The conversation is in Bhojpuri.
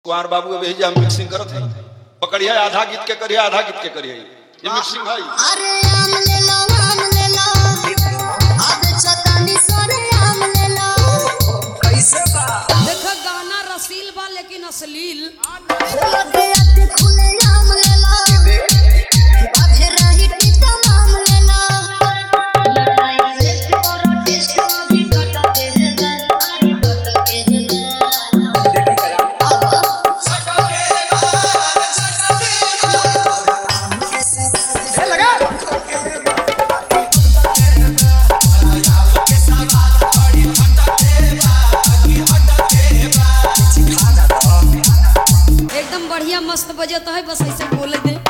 कुमार बाबू अभी हम मिक्सिंग करत है पकड़िए आधा गीत के करिए आधा गीत के करिए ये मिक्सिंग है अरे आम ले लो आम ले लो अब चतानी सोरे आम ले लो देख गाना रसील बा लेकिन अश्लील अबे अते खुले आम ले लो बाधे रही टीता आम ले लो लड़ाई से करो टेस्टो भी कटा के है अरे कटा के है एकदम बढ़िया मस्त बजत है बस ऐसे बोले दे